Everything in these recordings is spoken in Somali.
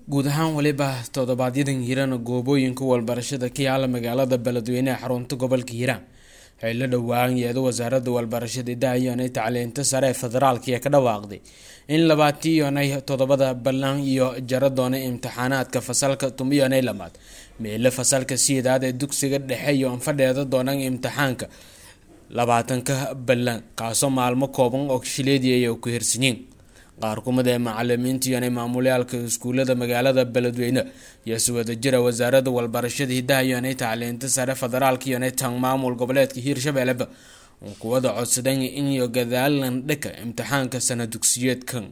guud ahaan weliba toddobaadyaddan hiiraan goobooyinka walbarashada ka yaala magaalada beledweyne ee xarunta gobolka hiiraan waxay la dhowaan yeedo wasaaradda walbarashada daayonay tacliinta sare ee federaalka ee ka dhawaaqday in labaatiyonay toddobada ballan iyo jara doonay imtixaanaadka fasalka tumiyonay lamaad meelo fasalka siidaad ee dugsiga dhexe iyo anfadheeda doonaan imtixaanka labaatanka ballan kaasoo maalmo kooban oo shileedii ay ku hirsanyiin qaar kumid ee macalimiinta iyonay maamulyaalka iskuulada magaalada beledweyne iyo si wadajira wasaaradda walbarashada hidaha iyonay tacliinta sare federaalka iyonay tan maamul goboleedka hiirshabeelleba uu kuwada codsadan in iyo gadaalan dhaka imtixaanka sana dugsiyeedkan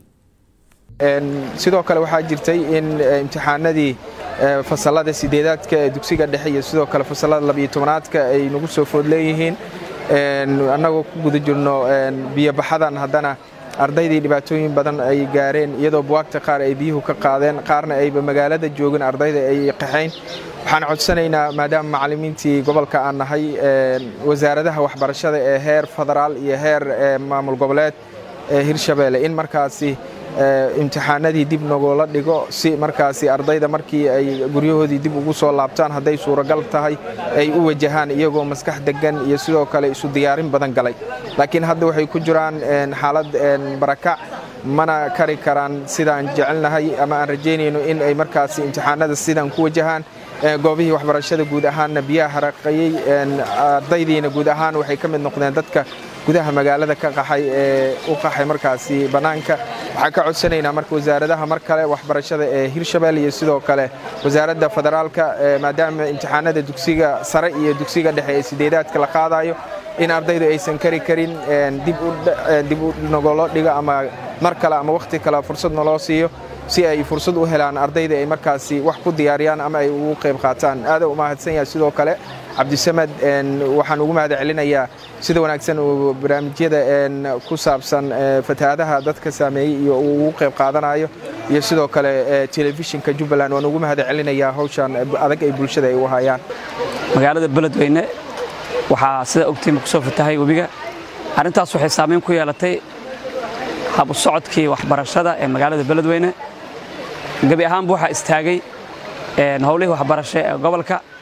sidoo kale waxaa jirtay in imtixaanadii fasalada sideedaadka ee dugsiga dhexe iyo sidoo kale fasalada labiyo tobanaadka ay nagu soo food leeyihiin annagoo ku guda jirno biyobaxadan haddana ardaydii dhibaatooyin badan ay gaareen iyadoo buwaagta qaar ay biyuhu ka qaadeen qaarna ayba magaalada joogin ardayda ay qaxayn waxaan codsanaynaa maadaama macalimiintii gobolka aan nahay wasaaradaha waxbarashada ee heer federaal iyo heer maamul goboleed ee hirshabeelle in markaasi imtixaanadii dib nagoola dhigo si markaasi ardayda markii ay guryahoodii dib ugu soo laabtaan hadday suuragal tahay ay u wajahaan iyagoo maskax degan iyo sidoo kale isu diyaarin badan galay laakiin hadda waxay ku jiraan xaalad barakac mana kari karaan sidaan jecelnahay ama aan rajaynayno in ay markaasi imtixaanada sidan ku wajahaan goobihii waxbarashada guud ahaanna biyaha haraqayey ardaydiina guud ahaan waxay ka mid noqdeen dadka gudaha magaalada ka qaxay ee u qaxay markaasi bannaanka waxaan ka codsanaynaa marka wasaaradaha mar kale waxbarashada ee hirshabelle iyo sidoo kale wasaaradda federaalka maadaama imtixaanada dugsiga sare iyo dugsiga dhexe ee sideedaadka la qaadayo in ardaydu aysan kari karin dib u nogolo dhigo ama mar kale ama wakhti kale fursad naloo siiyo si ay fursad u helaan ardayda ay markaasi wax ku diyaariyaan ama ay ugu qayb qaataan aada u mahadsan yahay sidoo kale cabdisamed waxaan ugu mahad celinayaa sida wanaagsan uu barnaamijyada ku saabsan fatahaadaha dadka saameeyey iyo uu ugu qayb qaadanayo iyo sidoo kale telefishinka jubbaland waan ugu mahad celinayaa hawshan adag ay bulshada ay u hayaan magaalada beledweyne waxaa sida ogtiima kusoo fatahay webiga arrintaas waxay saamayn ku yeelatay habu socodkii waxbarashada ee magaalada beledweyne gebi ahaanba waxaa istaagay howlihii waxbarasho ee gobolka